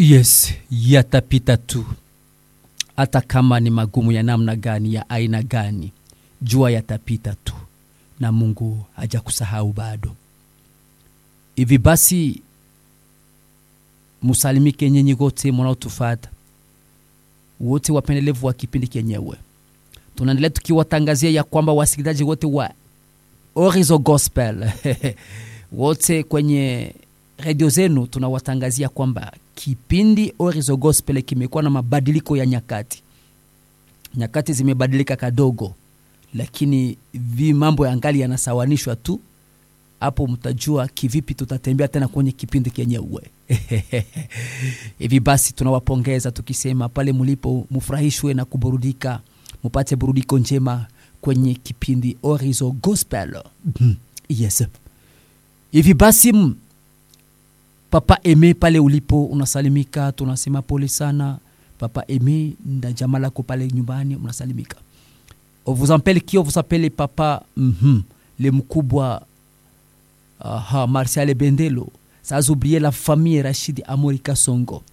Yes, yatapita tu, hata kama ni magumu ya namna gani, ya aina gani, jua yatapita tu, na Mungu hajakusahau bado. Hivi basi, musalimike nyenyi wote mnaotufata, wote wapendelevu wa kipindi kenyewe. Tunaendelea tukiwatangazia ya kwamba wasikilizaji wote wa Orizo Gospel wote kwenye redio zenu tunawatangazia kwamba kipindi Orizo Gospel kimekuwa na mabadiliko ya nyakati. Nyakati zimebadilika kadogo, lakini vi mambo ya ngali yanasawanishwa tu. Hapo mtajua kivipi tutatembea tena kwenye kipindi kenyewe. Hivi basi tunawapongeza tukisema pale mlipo mufurahishwe na kuburudika, mupate burudiko njema kwenye kipindi Orizo Gospel. Yes. Hivi basi m- Papa Eme pale ulipo unasalimika, tunasema pole sana Papa Eme na jamaa lako pale nyumbani unasalimika. On vous appelle qui? On vous appelle Papa mhm, le mkubwa aha, Martial Bendelo. Sans oublier la famille Rashidi Amori Kasongo.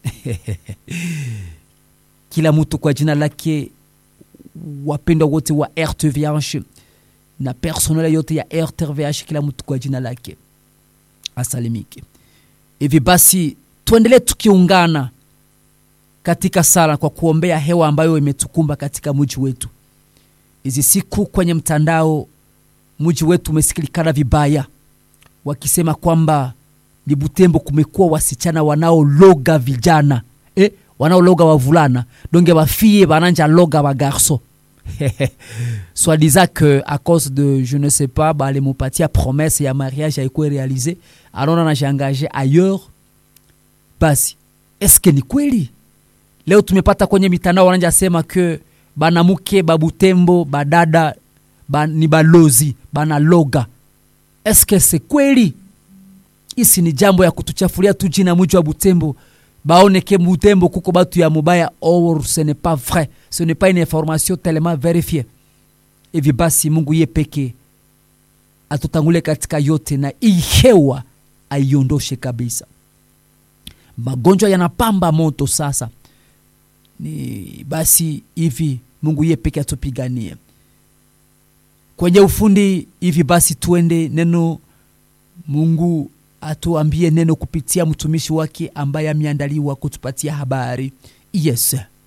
Kila mtu kwa jina lake, wapendwa wote wa RTVH na personel yote ya RTVH, kila mtu kwa jina lake asalimike. Hivi basi tuendelee tukiungana katika sala kwa kuombea hewa ambayo imetukumba katika mji wetu. Hizi siku kwenye mtandao mji wetu umesikilikana vibaya, wakisema kwamba ni Butembo kumekuwa wasichana wanaologa vijana eh, wanaologa wavulana donge bafie bananja loga bagarso soit disant que à cause de je ne sais pas balimupatia promesse ya mariage haikuwa realize anaona anajiangaje ailleurs basi eske ni kweli leo tumepata kwenye mitandao wananja sema ke banamuke babutembo badada ba, ni balozi banaloga eske se kweli isi ni jambo ya kutuchafulia tu jina mji wa butembo baone ke butembo kuko batu ya mubaya or ce n'est pas vrai ce n'est pas une information tellement vérifiée hivi basi mungu ye peke atutangule katika yote na hii hewa aiondoshe kabisa magonjwa yanapamba moto sasa ni basi hivi mungu ye peke atupiganie kwenye ufundi hivi basi tuende neno mungu atuambie neno kupitia mtumishi wake ambaye ameandaliwa kutupatia habari yes